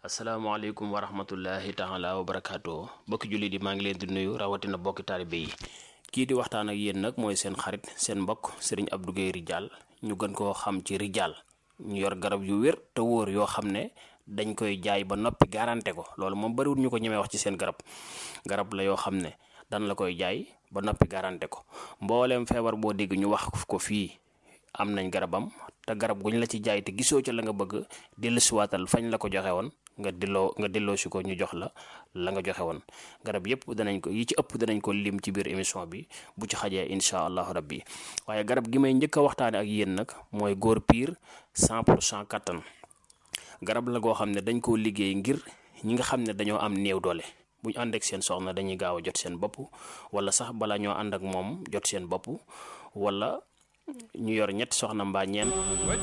asalaamaaleykum wa rahmatullahi taala wa barakaatu bokki jullit yi maa ngi leen di nuyu rawatina bokki taalibe yi kii di waxtaan ak yéen nag mooy seen xarit seen mbokk sëriñ Abdou Guèye Ridial ñu gën koo xam ci Ridial ñu yor garab yu wér te wóor yoo xam ne dañ koy jaay ba noppi garanté ko loolu moom bariwul ñu ko ñemee wax ci seen garab garab la yoo xam ne dan la koy jaay ba noppi garanté ko mbooleem feebar boo dégg ñu wax ko fii am nañ garabam te garab guñ la ci jaay te gisoo ca la nga bëgg dellusiwaatal fañ la ko joxe woon nga delloo nga delloo si ko ñu jox la la nga joxe woon garab yëpp danañ ko yi ci ëpp danañ ko lim ci biir émission bi bu ci xajee incha allahu rabbi waaye garab gi may njëkk a waxtaane ak yéen nag mooy góor piir 100 pour cent kattan garab la goo xam ne dañ koo liggéey ngir ñi nga xam ne dañoo am néew doole bu ñu ànd ak seen soxna dañuy gaaw a jot seen bopp wala sax bala ñoo ànd ak moom jot seen bopp wala ñu yor ñett soxna mbaa ñeent